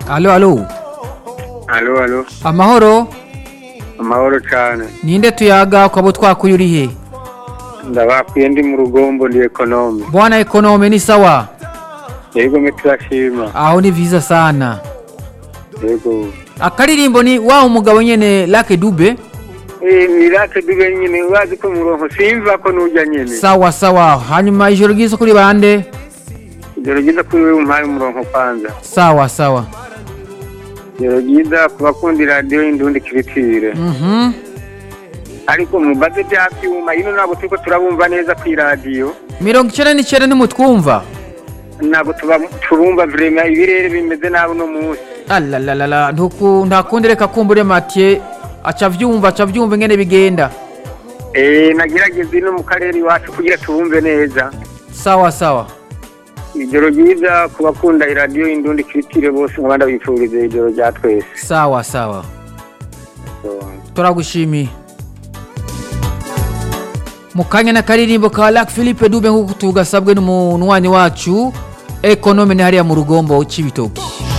alo alo alo alo amahoro amahoro cyane ninde tuyaga ukaba utwakuye uri he ndabakwiye ndi mu rugombo ndi ekonome bwana ekonome ni sawa yego mwe turashima aho ni vyiza sana yego akaririmbo ni wa umugabo nyene lake dube Eh, ni rake dube nyine urazi ko muronko simva ko nujya nyine sawa sawa hanyuma ijoro ryiza kuri bande ijoro ryiza kuri wewe umpaye umuronko kwanza sawa sawa ijoro ryiza ku bakundi radiyo y'indundi kiritire mhm ariko mubaze bya byuma ino ntabwo turiko turabumva neza ku iradiyo mirongo icenda n'icenda nimutwumva ntabwo tuba- turumva vrema ibirere bimeze nabi uno munsi alalalala ntuku ntakundi reka kumbure matye aca vyumva aca vyumva ingene bigenda Eh, nagerageza ino mu karere iwacu kugira tubumve neza sawa sawa ijoro ryiza ku bakunda iradiyo y'indundi kiritire bose nkabanda bifurize ijoro rya twese sawa sawa turagushimiye mu kanya n'akaririmbo ka Lac Philippe Dube nk'uko tugasabwe n'umunywanyi wacu ekonome ni hariya mu rugombo c'ibitoki